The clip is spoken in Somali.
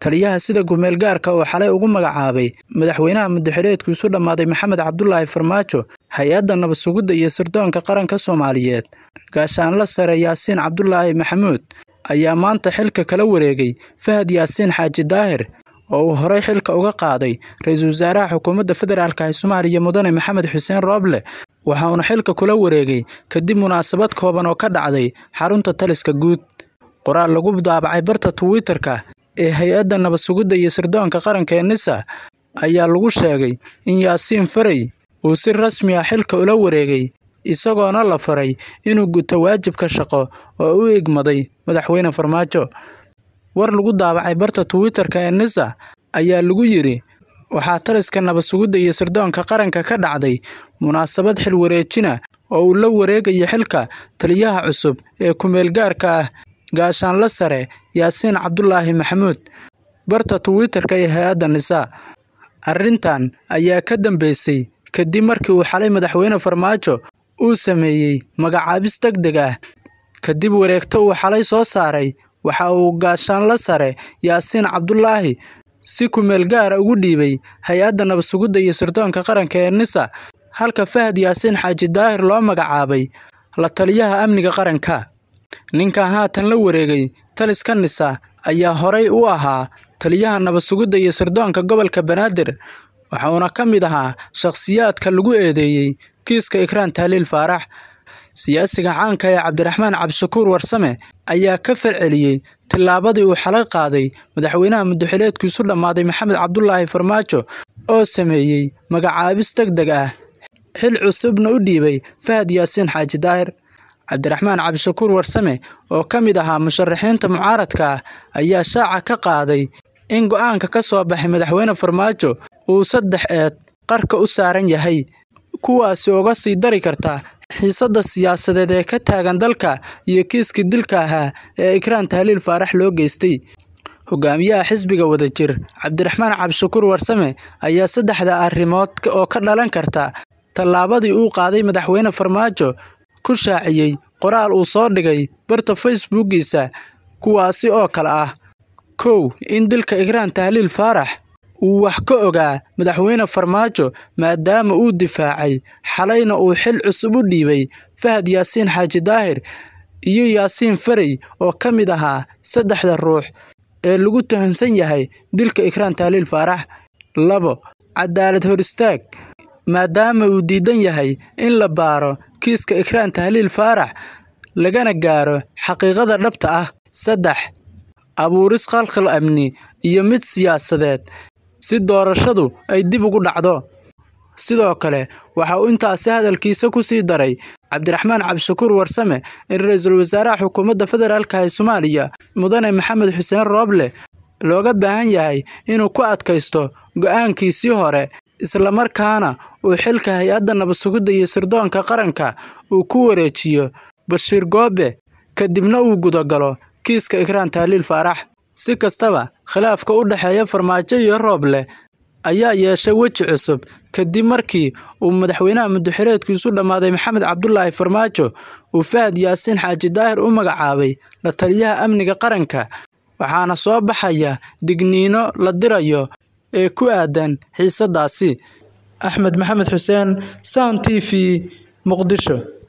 taliyaha sida gumeel gaarka oo xalay ugu magacaabay madaxweynaha muddaxileedku isu dhammaaday maxamed cabdulaahi farmaajo hay-adda nabad sugidda iyo sirdoonka qaranka soomaaliyeed gaashaanla sare yaasiin cabdulaahi maxamuud ayaa maanta xilka kala wareegay fahad yaasiin xaaji daahir oo uu horey xilka uga qaaday ra-iisul wasaaraha xukuumadda federaalka ee soomaaliya mudane maxamed xuseen rooble waxa uuna xilka kula wareegay kadib munaasabad kooban oo ka dhacday xarunta taliska guud qoraal lagu daabacay barta twitter-ka ee hay-adda nabad sugidda iyo sirdoonka qaranka ee nisa ayaa lagu sheegay in yaasiin farey uu si rasmi ah xilka ula wareegay isagoona la faray inuu guto waajibka shaqo oo u igmaday madaxweyne farmaajo war lagu daabacay barta twitter-ka ee nisa ayaa lagu yidhi waxaa taliska nabad sugidda iyo sirdoonka qaranka ka dhacday munaasabad xil wareejina oo uu la wareegayo xilka taliyaha cusub ee kumeel gaarka ah gaashaanla sare yaasiin cabdulaahi maxamuud barta twitter-ka ee hay-adda nisa arrintan ayaa ka dambeysay kadib markii uu xalay madaxweyne farmaajo uu sameeyey magacaabis deg deg ah kadib wareegto uu xalay soo saaray waxa uu gaashaanla sare yaasiin cabdulaahi si kumeel gaara ugu dhiibay hay-adda nabad sugidda iyo sirdoonka qaranka ee nisa halka fahad yaasiin xaaji daahir loo magacaabay la taliyaha amniga qaranka ninkan haatan la wareegay taliska nisa ayaa horay u ahaa taliyaha nabad sugidda iyo sirdoonka gobolka banaadir waxauna ka mid ahaa shakhsiyaadka lagu eedeeyey kiiska ikraan tahliil faarax siyaasiga caanka ee cabdiraxmaan cabdishakuur warsame ayaa ka falceliyey tillaabadii uu xalay qaaday madaxweynaha muddaxileedku isu dhammaaday maxamed cabdulaahi farmaajo oo sameeyey magacaabis deg deg ah xil cusubna u dhiibay fahad yaasiin xaaji daahir cabdiraxmaan cabdishakuur warsame oo ka mid ahaa musharaxiinta mucaaradka ah ayaa shaaca ka qaaday in go-aanka ka soo baxay madaxweyne farmaajo uu saddex eed qarka u saaran yahay kuwaasi uga sii dari karta xiisadda siyaasadeed ee ka taagan dalka iyo kiiskii dilka ahaa ee ikraan tahliil faarax loo geystay hogaamiyaha xisbiga wadajir cabdiraxmaan cabdishakuur warsame ayaa saddexda arrimood oo ka dhalan karta tallaabadii uu qaaday madaxweyne farmaajo ku shaaciyey qoraal uu soo dhigay barta facebookiisa kuwaasi oo kale ah kow in dilka ikraan tahliil faarax uu wax ka ogaa madaxweyne farmaajo maadaama uu difaacay xalayna uu xil cusub u dhiibay fahad yaasiin xaaji daahir iyo yaasiin farey oo ka mid ahaa saddexda ruux ee lagu tuhunsan yahay dilka ikraan tahliil faarax labo cadaalad hor istaag maadaama uu diidan yahay in la baaro kiiska ikraan tahliil faarax lagana gaaro xaqiiqada dhabta ah saddex abuuris khalkhal amni iyo mid siyaasadeed si doorashadu ay dib ugu dhacdo sidoo kale waxa uu intaasi hadalkiisa ku sii daray cabdiraxmaan cabdishakuur warsame in ra-iisul wasaaraha xukuumadda federaalka ee soomaaliya mudane maxamed xuseen rooble looga baahan yahay inuu ku adkaysto go-aankiisii hore islamarkaana uu xilka hay-adda nabad sugidda iyo sirdoonka qaranka uu ku wareejiyo bashiir goobe kadibna uu gudagalo kiiska ikraan tahliil faarax si kastaba khilaafka u dhexeeya farmaajo iyo rooble ayaa yeeshay weji cusub kadib markii uu madaxweynaha muddaxileedku isu dhammaaday maxamed cabdulaahi farmaajo uu fahad yaasiin xaaji daahir u magacaabay la taliyaha amniga qaranka waxaana soo baxaya digniino la dirayo ee ku aadan xiisadaasi axmed maxamed xuseen sound t v muqdisho